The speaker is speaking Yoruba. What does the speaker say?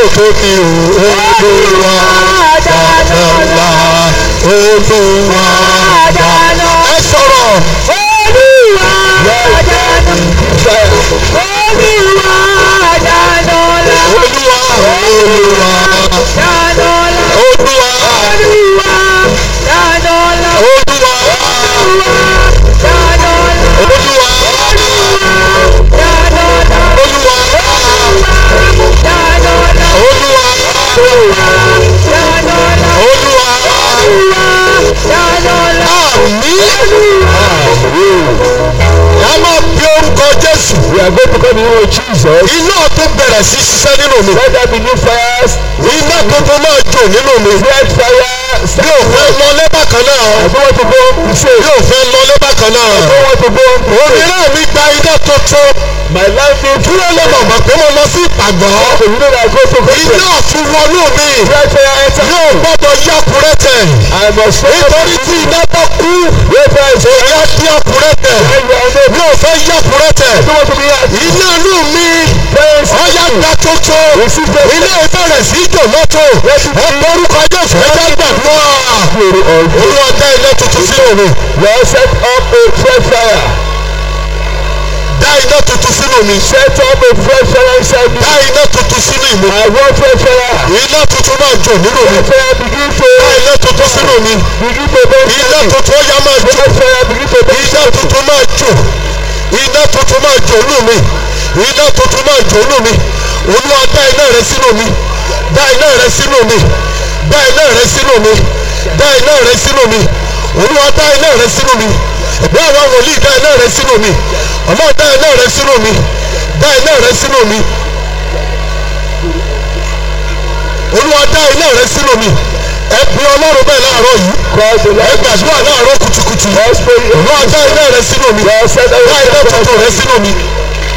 tó mi ò olúwa dáná ńlá olúwa dáná. ẹ sọ̀rọ̀. Olúwa dáná. Olúwa dáná ńlá. olúwa olúwa Dáná ńlá. olúwa Olúwa dáná ńlá. olúwa Olúwa dáná ńlá. olúwa Dáná ńlá. olúwa Dáná ńlá. olúwa Dáná ńlá. olúwa Dáná ńlá. àmín. ẹ máa bí orúkọ jésù. We are going to come in the name of Jesus. iná tó bẹ̀rẹ̀ sí ṣiṣẹ́ nínú mi. Let there be new fires. iná tuntun máa jò nínú mi. Fresh fire. mi ò fẹ́ lọlé bákan náà. I don't want to go to say. mi ò fẹ́ lọlé bákan náà. I don't want to go to say. òmíràn mi gba iná tuntun. My life is kí ló lè mọ̀ mọ̀ pé mo lọ sí ìpàgọ́. So you know that I go to go iná fi wọnú mi. Fresh fire enter. yóò gbọ́dọ̀ yá kúrẹ́tẹ̀. I must say. nítorí tí iná bá kú. Wait for it. kò yá sí àkúrẹ́tẹ̀. When you are there. mi ò fẹ́ yá kúrẹ́tẹ̀. I don't want to be at. iná inú mi. Praise. ọ̀yá gba tuntun. Receive the ilé ìbẹ̀rẹ̀ sí jò lọ́tọ̀. ẹ lórúkọ jésù ẹ jẹ́ gbàdúrà. glory of God. olúwa dá iná tuntun sínú mi. Lord set up a fresh fire. dá iná tuntun sínú mi. Set up a fresh fire inside me. dá iná tuntun sínú ìmú. I want fresh fire. iná tuntun máa jò nínú mi. Fresh fire begin to dá iná tuntun sínú mi. begin to burn. iná tuntun ó yá máa jò. Fresh fire begin to burn. iná tuntun máa jò. iná tuntun máa jò nínú mi. iná tuntun máa jò nínú mi. olúwa dá iná rẹ sínú mi. dá iná rẹ sínú mi. dá iná rẹ sínú mi. dá iná rẹ sínú mi. olúwa dá iná rẹ sínú mi. ẹ̀gbọ́n àwọn wòlíì dá iná rẹ sínú mi. ọlọ́run dá iná rẹ sínú mi. dá iná rẹ sínú mi. olúwa dá iná rẹ sínú mi. ẹ bí ọlọ́run bẹ́ẹ̀ láàárọ̀ yìí. Cause the ẹ Lord gbàdúrà láàárọ̀ kùtùkùtù. Let's pray. olúwa dá iná rẹ sínú mi. Lord set up dá iná a tuntun rẹ fresh fire. sínú mi.